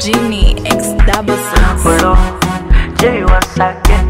Genie X double six. Hello, Jay once again.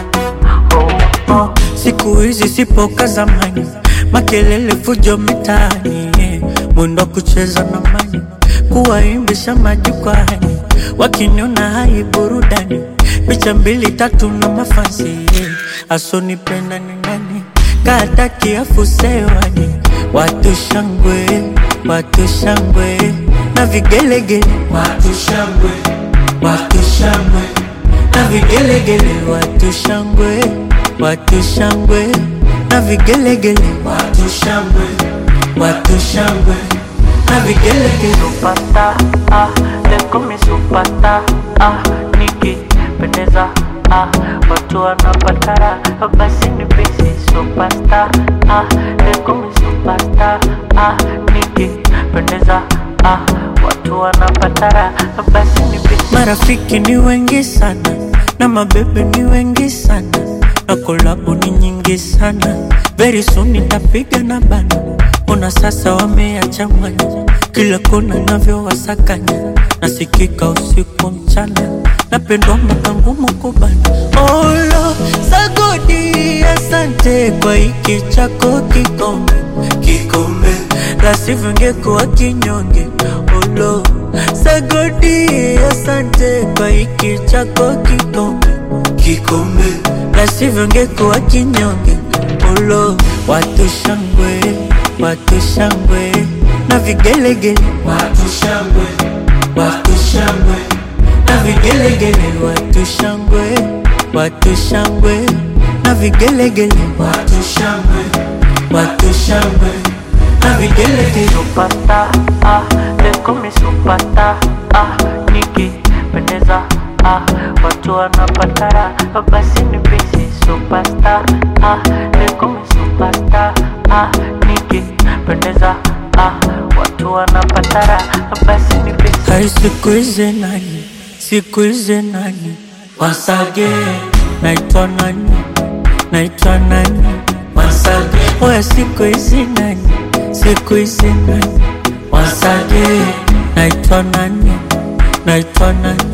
Oh, oh. Siku hizi sipo ka zamani, makelele fujo mitaani, eh. mwendo wa kucheza na mani, kuwaimbisha majukwani, wakiniona hai burudani, picha mbili tatu na mafansi, eh. asonipenda ni nani, kata kiafu sewani, watu shangwe, watu shangwe na vigelegele, watu shangwe, watu shangwe na vigelegele, watu shangwe, watu shangwe na vigelegele, watu shangwe, watu shangwe na vigelegele. Supata, ah, leko mi supata, ah, nikipendeza, ah, watu wanapatara, basi ni besi supasta, ah, leko mi supasta, ah, nikipendeza, ah, watu wanapatara, basi ni besi. Marafiki ni wengi sana na mabebe ni wengi sana na kolabo ni nyingi sana. Very soon nitapiga na bana, ona sasa wameyachanganya kila kona navyowasakanya, nasikika usiku mchana, napendwa mwaka ngumu kubana. Olo sagodi, asante kwa hiki chako kikombe, kikombe la sivyo ngekuwa kinyonge. Olo sagodi, asante kwa hiki chako kikombe, kikombe la sivyo ngekuwa kinyonge. Olo watu shangwe, watu shangwe na vigelegele, watu shangwe, watu shangwe na vigelegele, watu shangwe, watu shangwe na vigelegele, watu shangwe, watu shangwe na vigelegele. Supata, ah, leko mi supata, ah, nikipendeza, ah, watu wanapatara, basi ni bisi supasta, ah, leko mi supasta, ah, nikipendeza, ah, watu wanapatara, basi ni bisi. Hai siku hizi nani, siku hizi nani, once again, naitwa nani, naitwa nani, once again, oya siku hizi nani, siku hizi nani, once again, naitwa nani, naitwa nani,